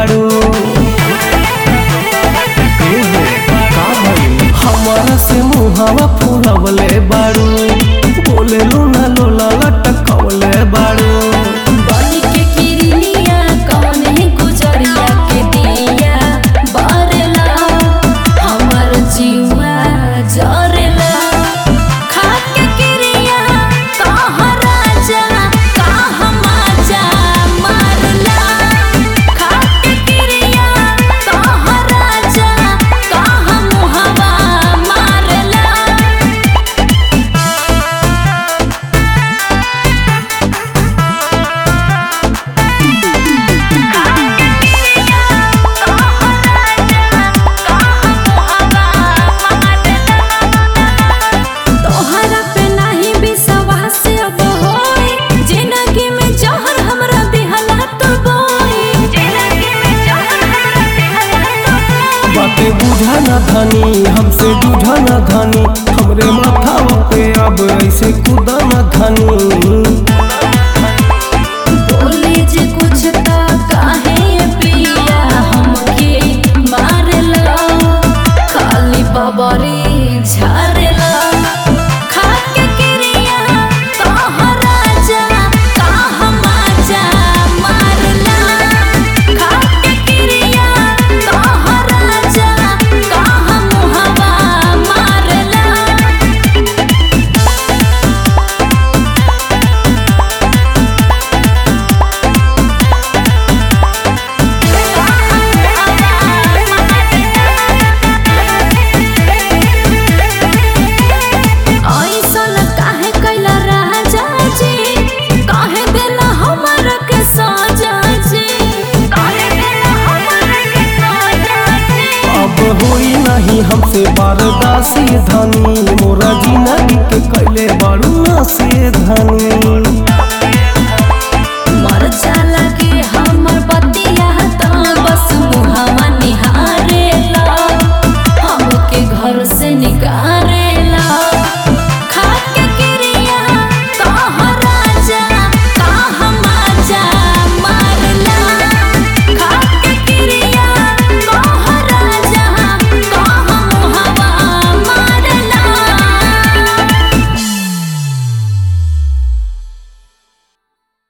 बाड़ू हमारा से मुहावा फुलवले बाड़ू बोले लूना लोला लटकवले बाड़ू बनी के किरनिया कौन है गुजरिया के दिया बरला हमर जीवा जरला खा के किरिया कह राजा कह माजा मारला खा के किरिया कह राजा कह मुहवा मारला तोहरा पे नाही विश्वास अब होई जिंदगी में जहर हमरा दिहला तो बोई जिंदगी में जहर हमरा दिहला तो बोई बातें बुझा न धनी हमसे बुझा न धनी हमरे माथा पे अब ऐसे कूदा न धनी बोले जे कुछ ता काहे पिया हमके मारला खाली बबरी झारला खा के किरिया कह राजा कह माजा मारला खा के किरिया कह राजा कह मुहवा मारला ऐसन काहे कैला राजा जी काहे देला हमरा के सजा जी काहे देला हमरा के सजा जी अब होई नहीं हमसे बारदासी धनी मोरा जिंदगी के कैले बाड़ू ना से धनी